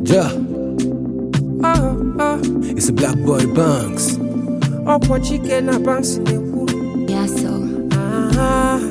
Yeah, Oh, oh, it's a black boy Banks. ọkwọ chike na banks na-ekwu Yeah, so. Ah,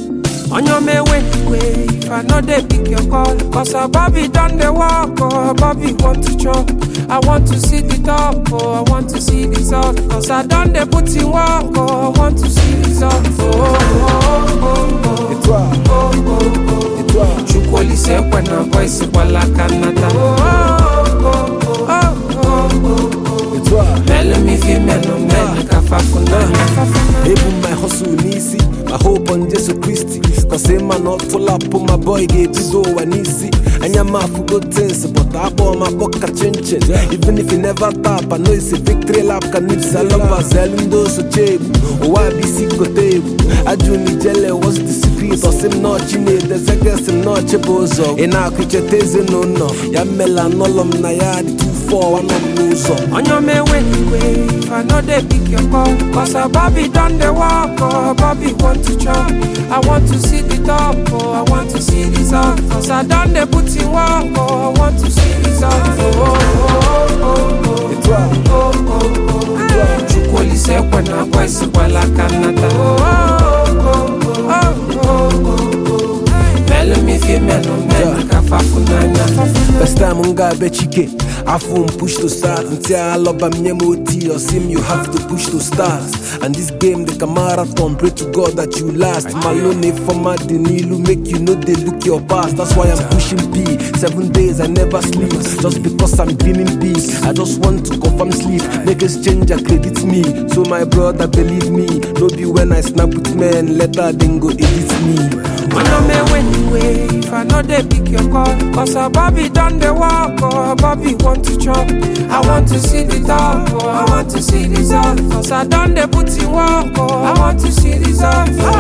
onye ọma eweligwe if i no dey pick your call cause our bobby don dey work oh bobby want to chop i want to see the top oh i want to see result cause i don dey put in work oh i want to see result oh, oh, oh, oh, Et toi, oh, oh, oh. et toi, chukwu olise ekwe na boys gbala aka nnata oh, oh, oh, oh, oh, oh, oh. et toi. melu m ife melu melu ka fafunanya Ebu my hustle n'isi, my hope on Jesus Christ. Cause a man not full up on my boy ga-ebido ụwa n'isi. Anya m afụgo things, but akpọ m akpọ ka chinchin. Even if you never tap, I know it's a victory lap ka nips. I love Azel ndị osoche egwu, ụwa bụ isi kote egwu. Ajụ m ijele, what's the secret? Ọsị m nọọchị na-edeze gesi m nọọchị bụ ụzọ. Ị na-akụ icheta ezinụlọ, ya mmela nọlọ m na ya dị 2-4, anọ m n'ụzọ. onye ọma eweligwe if i no dey pick your call cause our bobby don dey work oh bobby want to chop i want to see the top oh i want to see result cause i don dey put in work oh i want to see result oh, oh, oh, oh, Et toi, oh, oh, oh, oh. chukwu olise ekwe na boys gbala aka nnata oh, oh, oh, oh, oh, oh, oh. melu m ife melu melu ka fafunanya First time m ga-abịa chike afọ m push to start ntị alọba m nye m oti osim you have to push to start and this game dị ka marathon pray to god that you last malone fọma dị n'ilu make you no dey look your past that's why i'm pushing p seven days i never sleep just because i'm dreaming big i just want to confirm sleep make exchange credit me so my brother believe me no be when i snap with men later dem go edit me Onye ọma eweligwe if I no dey pick your call Cause our Bobby don dey work oh Bobby want to chop I want to see the top oh I want to see result Cause I don dey put in work oh I want to see result oh,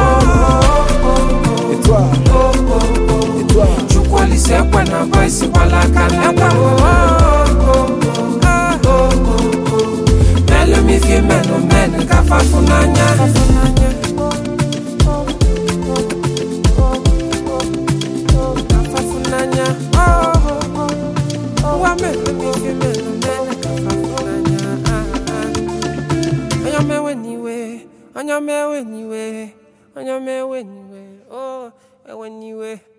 oh, oh, et toi oh, oh, oh, oh. et toi Chukwu olise ekwe na boys gbala aka nnata oh, oh, oh, oh, ah, oh, oh, oh. Melu m ife melu melu ka fafunanya Kafafunanya, oh, oh, oh, oh, wa melu m ife melu melu ka fafunanya, ah, ah. Onye ọma ewe n'iwe, onye ọma ewe n'iwe, onye ọma ewe n'iwe, oh, ewe n'iwe.